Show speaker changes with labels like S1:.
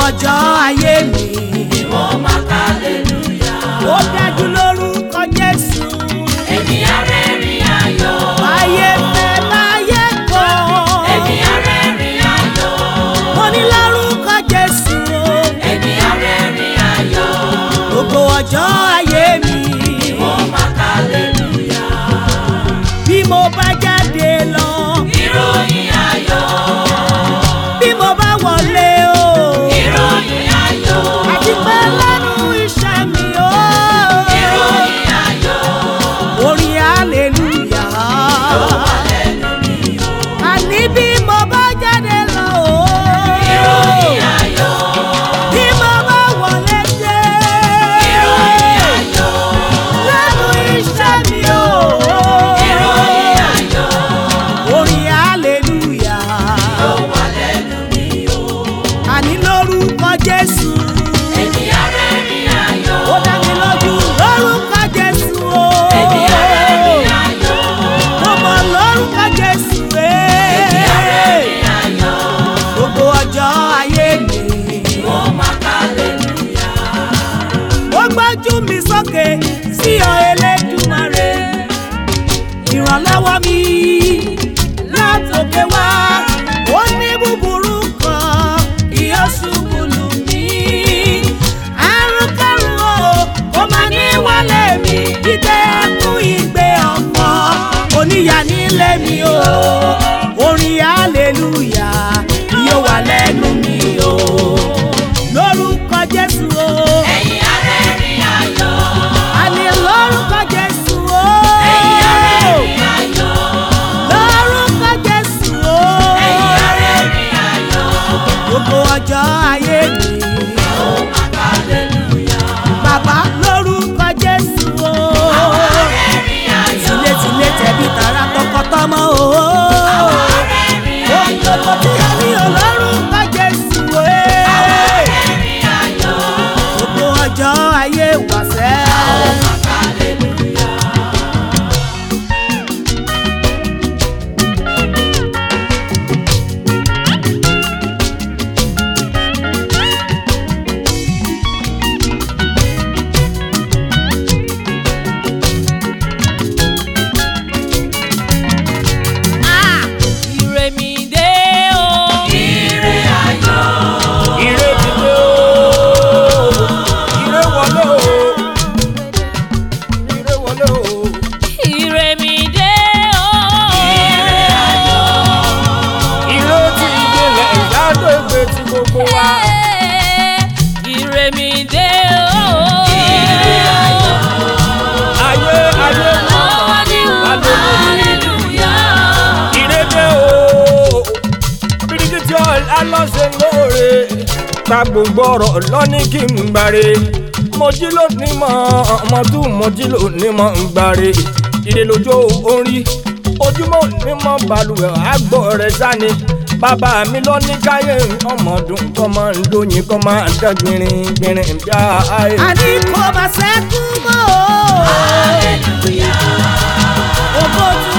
S1: ọjọ́ ayé mi.
S2: Mo máa ka aleluya.
S1: ó dájú lórúkọ Jésù.
S2: Èmi arẹ́rìn ayọ̀.
S1: ayé fẹ́ láyé kọ́.
S2: Èmi arẹ́rìn ayọ̀.
S1: mo ní lórúkọ Jésù.
S2: Èmi arẹ́rìn ayọ̀.
S1: gbogbo ọjọ́ ayé mi.
S2: Mo máa ka aleluya.
S1: bí mo bá jáde lọ.
S2: Ìròyìn ayọ̀.
S1: bí mo bá wọlé o.
S2: Ìròyìn ayọ̀.
S1: àti pé lẹ́nu iṣẹ́ mi o.
S2: Ìròyìn ayọ̀.
S1: orin hallelujah. àní bí mo bá jáde lọ o.
S2: Ìròyìn ayọ̀.
S1: bí mo bá wọlé dé.
S2: Ìròyìn ayọ̀.
S1: lẹ́nu iṣẹ́ mi o.
S2: Ìròyìn ayọ̀.
S1: orin hallelujah.
S2: Ó wà lẹ́nu mi o.
S1: àní lórúkọ Jésù.
S2: Èmi arẹ́rìn ayọ̀.
S1: ó dá mi lójú lórúkọ Jésù o.
S2: Èmi arẹ́rìn ayọ̀.
S1: mo mọ̀ lórúkọ Jésù
S2: Èmi
S1: ee.
S2: arẹ́rìn ayọ̀.
S1: gbogbo ọjọ́ ayé mi.
S2: Mo máa ka aleluya.
S1: ó gbójú mi sókè sí ọ Elédùmarè. ìrànlọ́wọ́ mi látòkè wá. ó ní búburú kan kí ó ṣubú lù mí. àrùn kẹrùn o ó máa ní wálé mi. ìgbé ẹkún ìgbé ọmọ oníyà nílé mi o. orin hallelujah yóò wà lẹ́nu mi o. lórúkọ Jésù o.
S2: Ẹ̀yin arẹ́rìn ayọ̀.
S1: àní lórúkọ Jésù o.
S2: Ẹ̀yin arẹ́rìn ayọ̀.
S1: lórúkọ Jésù o.
S2: Ẹ̀yin arẹ́rìn ayọ̀.
S1: gbogbo ọjọ́ ayé mi.
S2: Mo máa ka aleluya.
S1: bàbá lórúkọ Jésù o.
S2: Arẹ́rìn ayọ̀.
S1: tilétilé tẹ̀bí tara tọkọtọmọ o.
S2: Arẹ́rìn
S1: ohun
S2: ayọ̀.
S1: gbogbo tí a ní o lórúkọ Jésù o.
S2: Arẹ́rìn ayọ̀.
S1: gbogbo ọjọ́ ayé wàṣẹ́.
S2: Mo máa ka aleluya.
S3: Ire mi dé o.
S2: Ire ayọ̀.
S4: ire dìde o ire wọlé o ire wọlé o
S3: Ire mi dé o.
S4: ire ti ìdílé ìyáàdó ìgbé ti gbogbo wa
S3: Ire mi dé o.
S4: ayé ayé
S3: Ọwọ́ ni wọ́n hallelujah.
S4: ire dé o birikiti alọ́sẹ̀ lóore ta gbogbo ọ̀rọ̀ lọ́ní kí n gbàre mo jí lónìí mọ́ ọmọ tún mo jí lónìí mọ́ ń gbàre ìdè lójó orí ojúmọ́ ní mọ́ balùwẹ̀ àgbọ̀ rẹ̀ sani bàbá mi lọ ní káyé ọmọdún kọ́ máa ń lóyin kọ́ máa ń dán gbìnrín gbìnrín bí i.
S1: àní kò bá sẹ́kù mọ́ o.
S2: Hallelujah.
S1: ògo tí